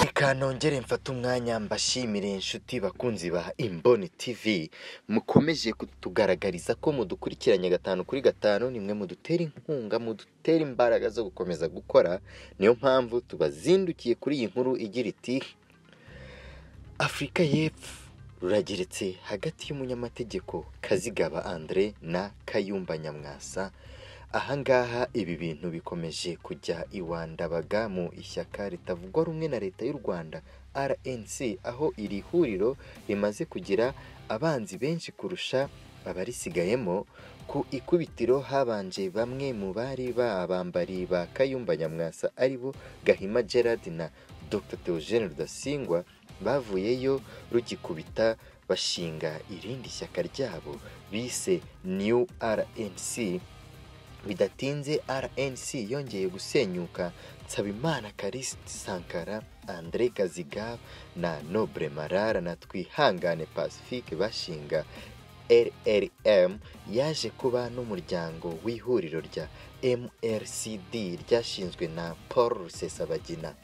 reka nongere mfate umwanya mbashimire inshuti bakunzi ba imboni tv mukomeje kutugaragariza ko mudukurikiranye gatanu kuri gatanu nimwe mudutera inkunga mudutera imbaraga zo gukomeza gukora niyo mpamvu tubazindukiye kuri iyi nkuru igira iti afurika y'epfo rurageretse hagati y'umunyamategeko kazigaba andre na kayumba nyamwasa ahangaha ibi bintu bikomeje kujya iwandabaga mu ishyaka ritavugwa rumwe na leta y'u rwanda rnc aho iri huriro rimaze kugira abanzi benshi kurusha abarisigayemo ku ikubitiro habanje bamwe mu bari babambari ba kayumba nyamwasa aribo gahima gerard na dr theogene rudasingwa bavuyeyo rugikubita bashinga irindi shyaka ryabo bise new rnc bidatinze rnc yongeye gusenyuka nsabimana karisiti sankara andre kaziga na noble marara na twihangane pacifique bashinga rrm yaje kuba n'umuryango w'ihuriro rya mrcd ryashinzwe na paul rusesabagina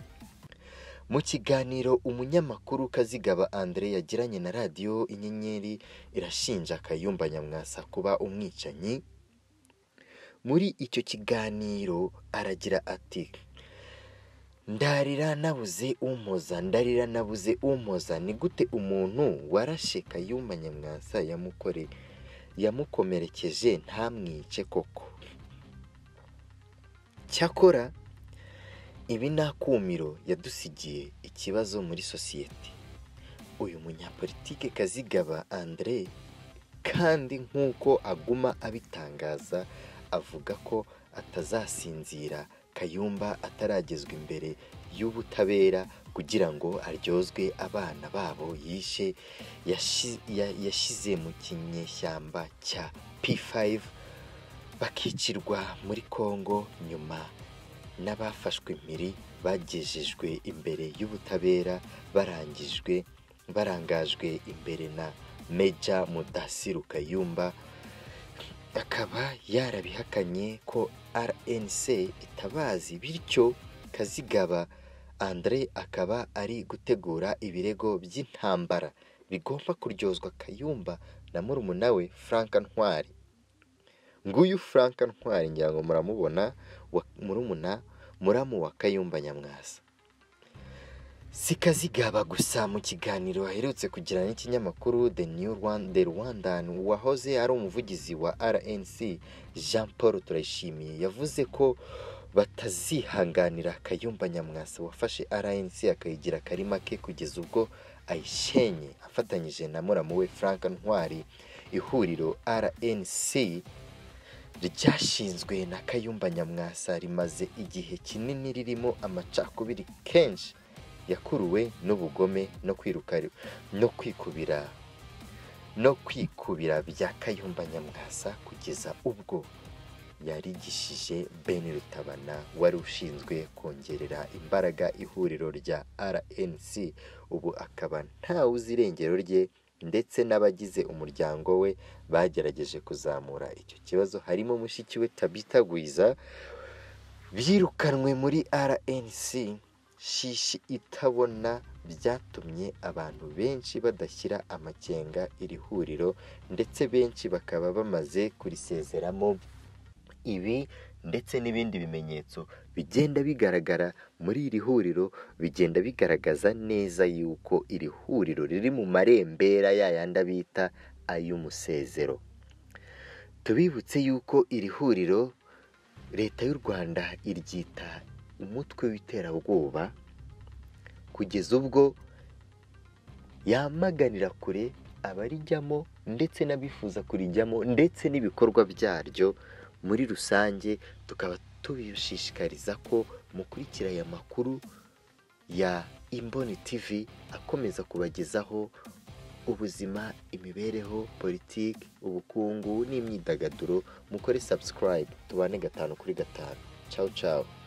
mu kiganiro umunyamakuru kazigaba andre yagiranye na radiyo inyenyeri irashinja kayumba nyamwasa kuba umwicanyi muri icyo kiganiro aragira ati ndarira nabuze umpoza ndarira nabuze umpoza ni gute umuntu warashe kayumba nyamwasa yamukore yamukomerekeje ntamwice koko cyakora ibi nta kumiro yadusigiye ikibazo muri sosiyete uyu munyapolitike kazigaba andre kandi nk'uko aguma abitangaza avuga ko atazasinzira kayumba ataragezwa imbere y'ubutabera kugira ngo aryozwe abana babo yishe yashi- ya- yashyize mu kinyeshyamba cya p5 bakicirwa muri congo nyuma n'abafashwe impiri bagejejwe imbere y'ubutabera barangijwe barangajwe imbere na meja mudasiru kayumba akaba yarabihakanye ko rnc itabazi bityo kazigaba andre akaba ari gutegura ibirego by'intambara bigomba kuryozwa kayumba na murumuna we frank ntwari nguyu frank ntwari ngira ngo muramubona wa- murumuna muramu wa kayumba nyamwasa si kazigaba gusa mu kiganiro aherutse kugirana n'ikinyamakuru the new rwanda the rwandan wahoze ari umuvugizi wa rnc jean paul turayishimiye yavuze ko batazihanganira kayumba nyamwasa wafashe rnc akayigira karima ke kugeza ubwo ayishenye afatanyije na muramu we frank ntwari ihuriro rnc ryashinzwe na kayumba nyamwasa rimaze igihe kinini ririmo amacakubiri kenshi yakuruwe n'ubugome no kwiruka no kwikubira no kwikubira bya kayumba nyamwasa kugeza ubwo yarigishije ben rutabana wari ushinzwe kongerera imbaraga ihuriro rya rnc ubu akaba ntawe uzi irengero rye ndetse n'abagize umuryango we bagerageje kuzamura icyo kibazo harimo mushiki we tabita gwiza birukanwe muri rnc shishi itabona byatumye abantu benshi badashyira amakenga iri huriro ndetse benshi bakaba bamaze kurisezeramo ibi ndetse n'ibindi bimenyetso bigenda bigaragara muri iri huriro bigenda bigaragaza neza yuko iri huriro riri mu marembera yayandi bita ay'umusezero tubibutse yuko iri huriro leta y'u rwanda iryita umutwe w'iterabwoba kugeza ubwo yamaganira kure abarijyamo ndetse n'abifuza kurijyamo ndetse n'ibikorwa byaryo muri rusange tukaba tubishishikariza ko mukurikira aya makuru ya imboni tv akomeza kubagezaho ubuzima imibereho politiki ubukungu n'imyidagaduro mukore subscribe tubane gatanu kuri gatanu ciao ciao